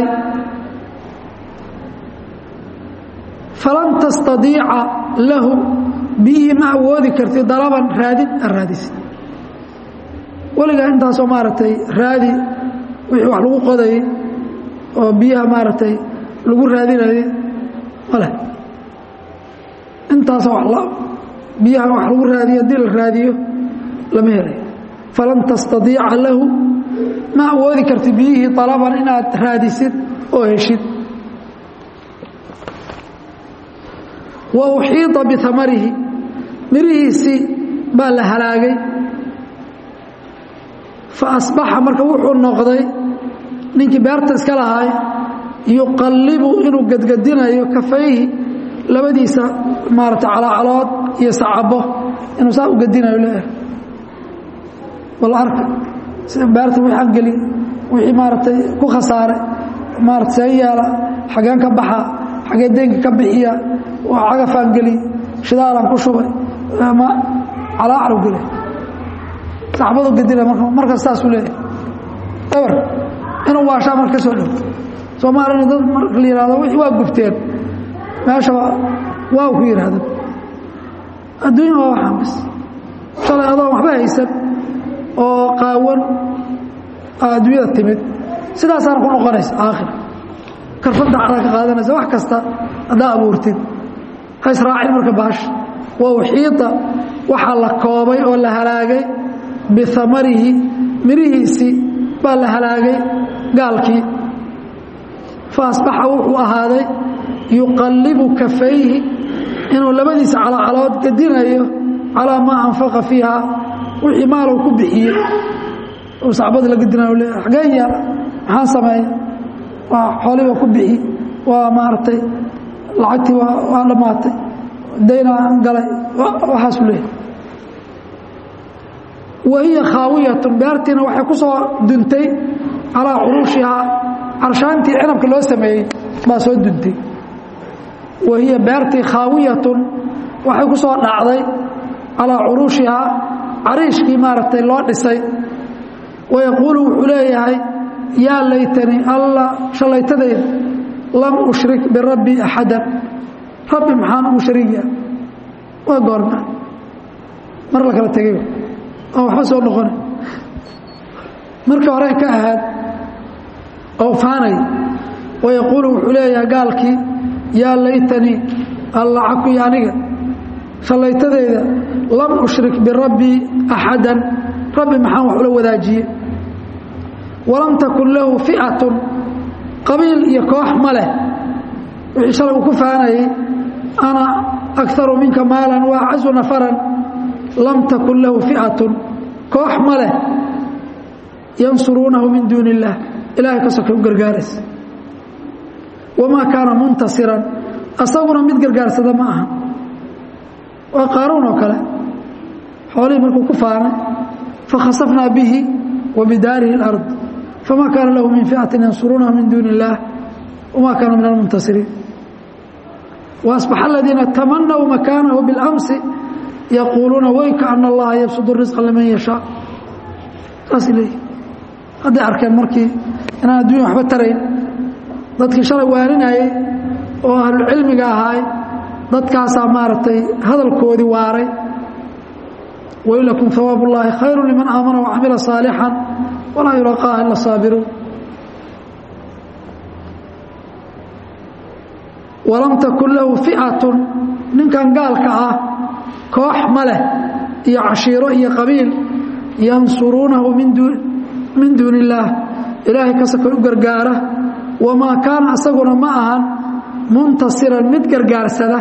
falan tastadiica lahu biyihii ma awoodi karti dalaban raadin a raadisi weligaa intaasoo maaragtay raadi wixii wax lagu qodayay oo biyaha maaragtay lagu raadinayay male intaasoo biyaha wax lagu raadiyo haddii la raadiyo lama helayo falan tastadiica lahu ma awoodi karti biyihii dalaban inaad raadisid oo heshid wa uxiida biamarihi mirihiisii baa la halaagay fa asbaxa marka wuxuu noqday ninkii beerta iska lahaay yuqallibu inuu gadgadinayo kafayhi labadiisa maarata calaacalood iyo sacabo inuu saa u gadinayo leeyahay bal arka sida beerta wixii aan geli wixii maaragtay ku khasaaray maarata see yaala xageen ka baxa xagee deynka ka bixiya waa cagafaan geli shidaalaan ku shubay ma calaacalu gele saxbadu gadina markaas saasuu leeyahay eber inuu waashaa marka ka soo dhow soomaalina dad marka la yihahdo wixii waa gubteen meeshaba waa ku yidhaahda adduunya waa waxaan bis shalay adoon waxba haysan oo qaawan adduunyada timid sidaasaana ku noqonaysa aakhir karfadda cadaa ka qaadanaysa wax kasta haddaa abuurtid ha israacin marka baash wa uxiita waxaa la koobay oo la halaagay biamarihi mirihiisii baa la halaagay gaalkii fa asbaxa wuxuu ahaaday yuqallibu kafayhi inuu labadiisa calacalood gadinayo calaa maa anfaqa fiiha wixii maalow ku bixiyey uu sacbada la gadinayo le xageen yaala maxaan sameeya waa xooliba ku bixi waa maaragtay lacagtii waa dhammaatay daynaa galay waxaasu leeyahy wa hiya khaawiyatun beertiina waxay ku soo duntay calaa curuushihaa carshaantii cinabka loo sameeyey baa soo duntay wa hiya beertii khaawiyatun waxay ku soo dhacday calaa curuushihaa cariishkii maaragtay loo dhisay wayaquulu wuxuu leeyahay yaa laytanii alla shallaytadayda lam ushrik birabbi axadan rabbi maxaan ugu shariiga waa goorma mar la kala tegay oo waxba soo noqona markii hore ka ahaad oo faanay wayaquulu wuxuu leeyahay gaalkii yaa laytanii alla cakuy aniga shallaytadayda lam ushrik birabbii axadan rabbi maxaan wax ula wadaajiye walam takun lahu fi'atun qabiil iyo koox ma leh wixii shalay uu ku faanayay ana akaru minka maalan wa acazu nafaran lam takun lahu fi'atun koox ma leh yansuruunahu min duuni illaah ilahay ka soka u gargaaraysa wamaa kaana muntasiran asaguna mid gargaarsada ma aha waa qaaruun oo kale xoolihii markuu ku faanay fakhasafnaa bihi wa bidaarihi اlard fama kaana lahu min ficatin yansuruunahu min duuni اllaah wama kaana min almuntasiriin waasbaxa aladiina tamanaw makaanahu biاlamsi yaquuluuna weyka ana allaha yabsud risqa liman yashaa saasay leeyihin hadday arkeen markii inaan adduunya waxba tarayn dadkii shalay waaninayay oo ahlulcilmiga ahaay dadkaasaa maaragtay hadalkoodii waaray wailakum hawaab ullaahi khayru liman aamana wacamila saalixan walaa yulaqaaha ila saabiruun walam takun lahu fi'atun ninkan gaalka ah koox ma leh iyo cashiiro iyo qabiil yansuruunahu min duuni illaah ilaahay kasakay u gargaara wamaa kaana asaguna ma ahan muntasiran mid gargaarsada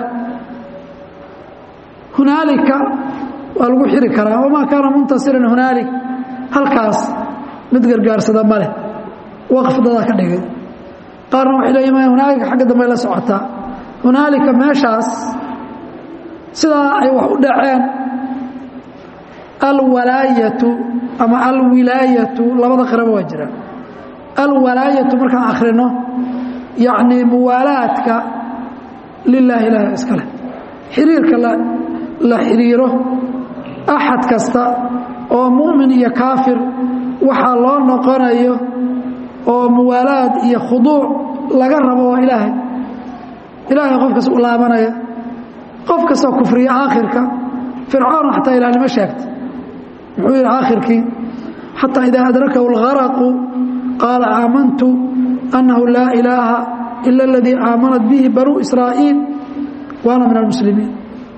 hunaalika waa lagu xiri karaa wamaa kaana muntasiran hunaalik halkaas mid gargaarsada ma leh waqf dadaa ka dhigay qaarna waxay leeyihin hunaalika xagga dambey la socotaa hunaalika meeshaas sidaa ay wax u dhaceen alwalaayatu ama alwilaayatu labada qiraba waa jiraan alwalaayatu markaan akhrino yacnii muwaalaadka lilaahi ilaahi iska leh xiriirka la xiriiro axad kasta oo mu'min iyo kaafir waxaa loo noqonayo oo muwaalaad iyo khuduuc laga rabo waa ilaahay ilaahay qof kasta u laabanaya qof kastoo kufriya aakhirka fircoon xataa ilaahnimo sheegtay muxuu yidhi aakhirkii xataa idaa adrakahu اlgaraqu qaala aamantu annahu laa ilaaha ila aladii aamanat bihi banuu israa'iil waana min almuslimiin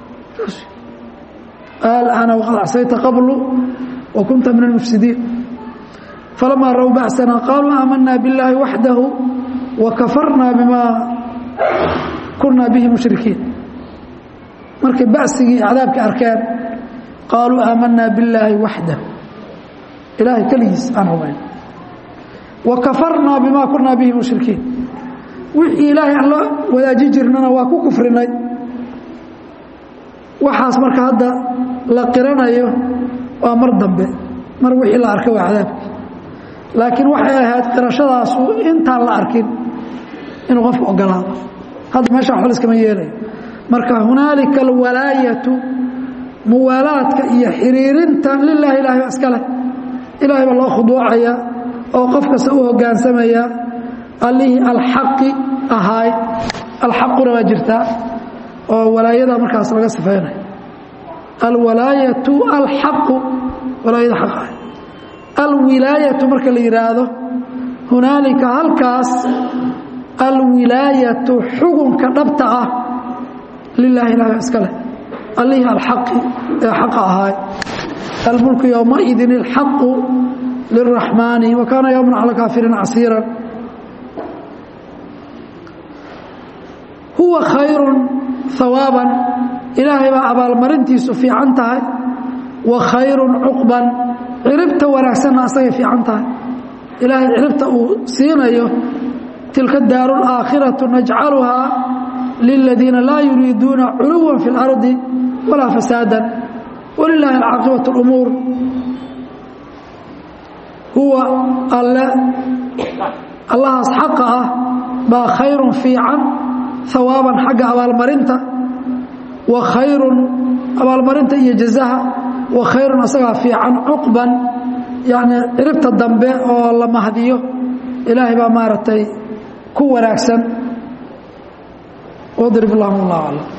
alana waqad acsayta qablu wa kunta min almufsidiin falamaa raw ba'sana qaaluu aamanaa biاllaahi waxdahu wa kafarnaa bima kunaa bihi mushrikiin markay ba'sigii cadaabka arkeen qaaluu aamanaa billaahi waxdah ilaahay keligiis aan rumayn wa kafarnaa bimaa kunaa bihi mushrikiin wixii ilaahay aan la wadaaji jirnana waa ku kufrinay waxaas marka hadda la qiranayo waa mar dambe mar wixii la arkay waa cadaabkii laakiin waxay ahayd qirashadaasu intaan la arkin inuu qofku ogolaado hadda meesha waxba liskama yeelayo marka hunaalika alwalaayatu muwaalaadka iyo xiriirinta lilaahi ilahay baa iska leh ilaahay baa loo khuduucaya oo qof kasta u hoggaansamaya allihii alxaqi ahaay alxaquna waa jirtaa oo walaayada markaas laga sifaynayo alwalaayatu alxaqu walaayada xaq ahay alwilaayatu marka la yidhaahdo hunaalika halkaas alwilaayatu xugunka dhabta ah lilahi ilahi baa iska leh allihii alxaqi ee xaqa ahaay almulku yowmaidin alxaqu liraxmaani wa kaana yowman cala kaafiriin casiiran huwa khayrun hawaaban ilaahay baa abaalmarintiisu fiican tahay wa khayrun cuqban ciribta wanaagsanna asagay fiican tahay ilaahay ciribta uu siinayo tilka daaru alaakhiratu najcaluhaa liladiina laa yuriiduuna culuwan fi اlardi walaa fasaadan walilaahi alcaaqibaة اlumuur huwa alle allahaas xaqa ah baa khayrun fiican hawaaban xagga abaalmarinta wa khayrun abaalmarinta iyo jazaha wa khayrun asagaa fiican cuqban yani ciribta dambe oo la mahdiyo ilaahay baa maaragtay ku wanaagsan واضرب اللهم الله أعلم